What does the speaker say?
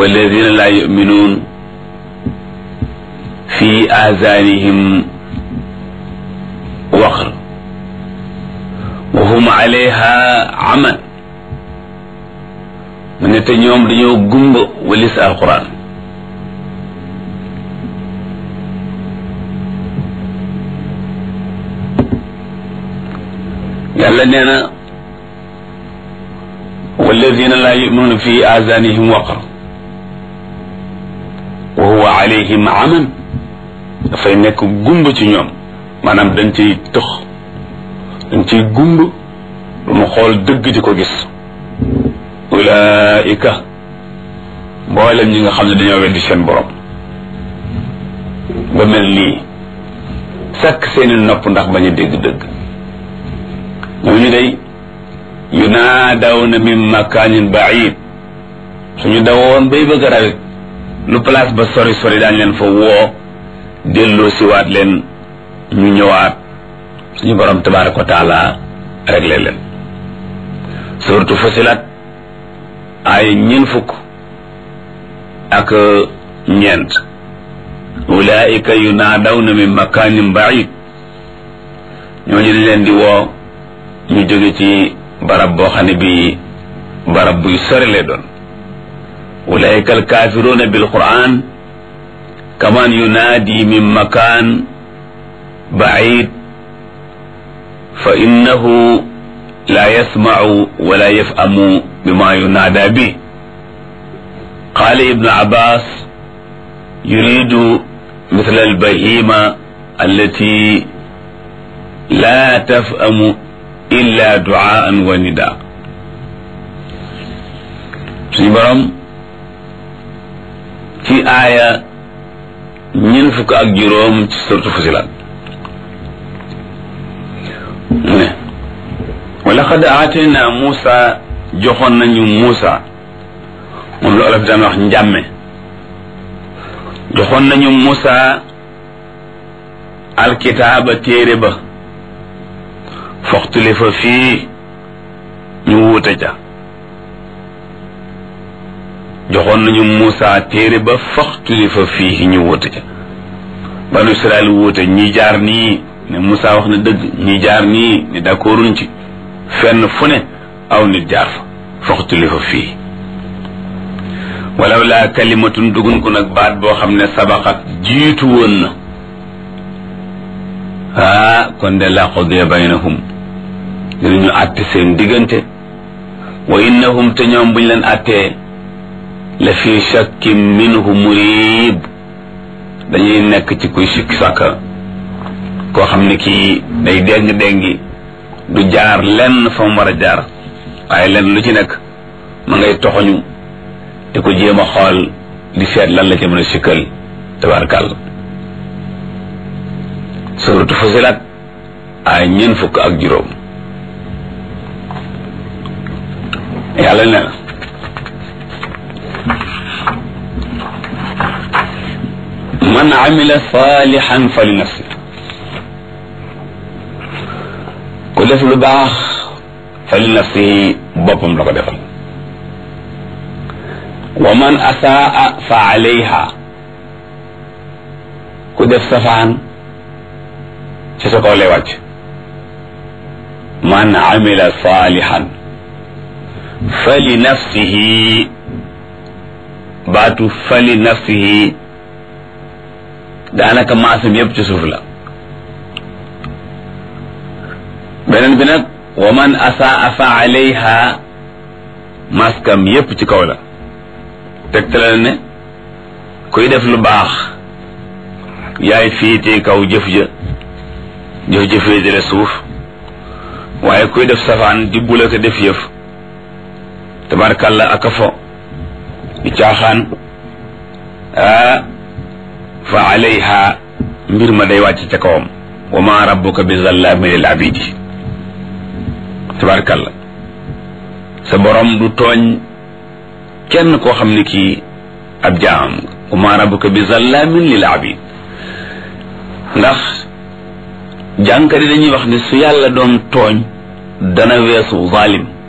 walladina laa yuminuun fi aazaanihim waqr wa hum alayha aman mu ne te ñoom dañoo gumba walis alquran yàlla nee na walladina laa yuminuuna fi aazaanihim waqr wa huwa alayhim aman dafay nekk gumba ci ñoom maanaam dañ ciy tëx dañ ciy gumb du mu xool dëgg di ko gis ulaika mboolem ñi nga xam ne dañoo weddi seen borom ba mel nii sakk seeni nopp ndax bañ a dégg dëgg ñooñu day yunaadawna min makaanin baid suñu dawoon bay bëgg a rawit lu place ba sori sori daañ leen fa woo delloo siwaat leen ñu ñëwaat suñu borom tabaraka wa taala réglé leen surtout fasilat ay ñeen fukk ak ñeent ulaika yunaadawna min makaanin baid ñooñu dañ leen di woo ñu jóge ci barab boo xam ne bii barab buy sori lay doon ulaika alkaafiruuna bil quran kaman yunaadi min makaan baid fa innahu la yasmacu wala yafhamu bima yunaada bi qaala ibnu abbas yuridu مثل البهيمة التي لا تفهم إلا دعاء ونداء suñu borom ci aaya ñeent fukk ak juróom ci surtu Fusilat mu ne wa laqad aatayna Muusa joxoon nañu Muusa moom la olof daan wax njàmme joxoon nañu Muusa alkitaaba téere ba foxtuli fa fii ñu wuute ca joxoon nañu Muusa téere ba foxtuli fa fii ñu wuute ca banu Israel wuute ñi jaar nii ne Muusa wax na dëgg ñi jaar nii ne d'accorduñ ci fenn fu ne aw nit jaar fa foxtuli fa fii walaw laa kalimatun dugun ko nag baat boo xam ne sabaxat jiitu woon na ah kon de la qudiya baynahum dinañu àtte seen diggante wa innahum te ñoom buñ leen àttee la fi shakkin minhu murib dañuy nekk ci kuy sikki sàkka koo xam ne kii day déng déngi du jaar lenn fa mu war a jaar waaye lenn lu ci nekk ma ngay toxoñu di ko jéem a xool di seet lan la ca mën a sikkal tabarkàlla suratu Fusilat ay ñeent fukk ak juróom yàlla ne na man amila salihan fa li nafsi ku def lu baax fa li nafsi boppam la ko defal wa man asaa fa alayha ku def safaan ci sa kaw lay wàcc man amila salihan fa li nafsihi baatu fa li nafsihi daanaka maasam yépp ci suuf la beneen bi nag wa man asaa fa alayha maskam yépp ci kaw la tegtale ne kuy def lu baax yaay fiitee kaw jëf ja jëf ja féetale suuf waaye kuy def safaan di bula ko def yëf tabarkàlla aka fo di caaxaan ah fa alayha mbir ma day wàcc ca kawam wa ma rabbuka bi zallaami lil abidi tabarkàlla sa borom du tooñ kenn koo xam ne kii ab jaam wa ma rabbuka bi zallaamin lil abid ndax jànkari dañuy wax ne su yàlla doon tooñ dana weesu zalim